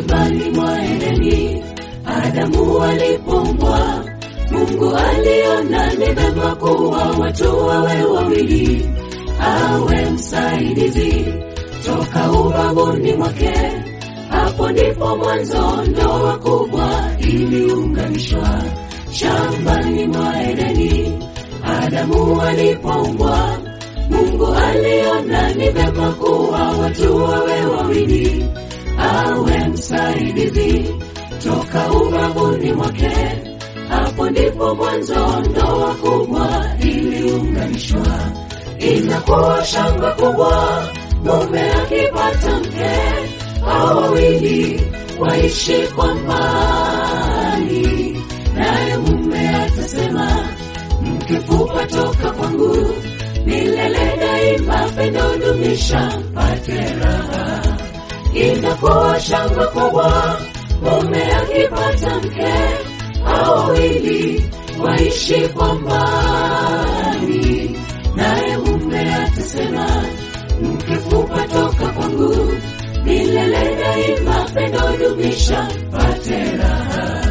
shambani mwa Edeni, Adamu alipoumbwa, Mungu aliona ni vema kuwa watu wawe wawili, awe msaidizi toka ubavuni mwake. Hapo ndipo mwanzo ndoa kubwa iliunganishwa shambani mwa Edeni, Adamu alipoumbwa, Mungu aliona ni vema kuwa watu wawe wawili, awe msaidizi toka ubavuni mwake. Hapo ndipo mwanzo ndoa kubwa iliunganishwa, inakuwa shangwe kubwa mume akipata mke, hao wawili waishi kwa mbali, naye mume atasema mkifupa toka kwangu milele daima, pendo dumisha pate raha. Inakuwa shangwe kubwa mume akipata mke, hao wawili waishi kwa mbali, naye mume atasema mkifupa toka kwangu milele daima, pendo dumisha pate raha.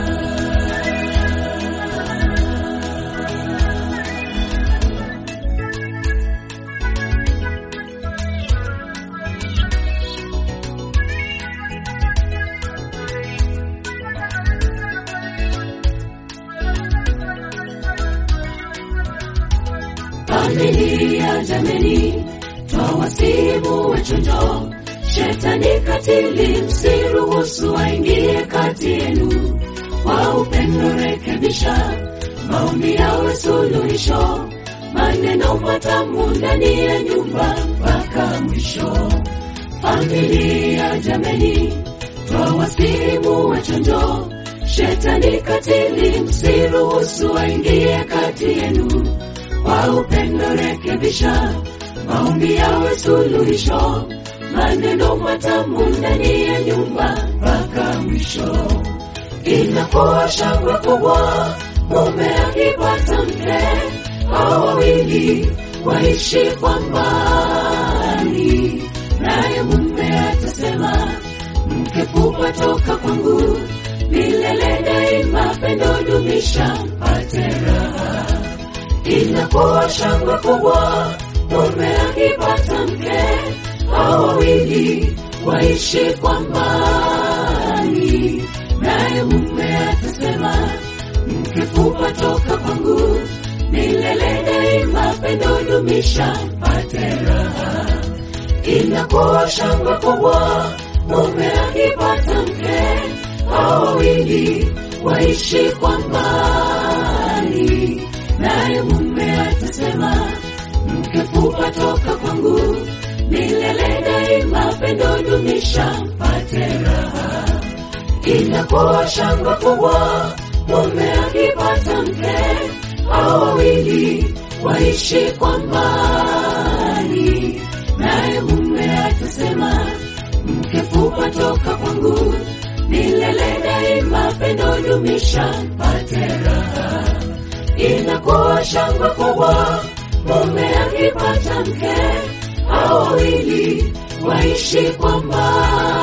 Familia jameni, twawasimu wachonjo, shetani katili, msiruhusu aingie kati yenu. Kwa upendo rekebisha, maombi yawe suluhisho, maneno matamu ndani ya nyumba mpaka mwisho. Familia jameni, twawasimu wachonjo, shetani katili, msiruhusu aingie kati yenu kwa upendo rekebisha, maombi yawe suluhisho, maneno matamu ndani ya nyumba mpaka mwisho. Inakuwa shangwe kubwa mume akipata mke, hao wawili waishi kwa mbali, naye mume atasema mkifupa toka kwangu milele daima, pendo dumisha pate raha inakuwa shangwe kubwa mume akipata mke, hao wawili waishi kwa mbali, naye mume atasema mkifupa toka kwangu milele daima, pendo dumisha pate raha. Inakuwa shangwe kubwa mume akipata mke, hao wawili waishi kwa mbali naye mume atasema mkifupa toka kwangu milele daima, pendo dumisha pate raha. Inakuwa shangwe kubwa mume akipata mke, hao wawili waishi kwa mbali, naye mume atasema mkifupa toka kwangu milele daima, pendo dumisha pate raha inakuwa shangwe kubwa mume akipata mke, hao wawili waishi kwa mbali.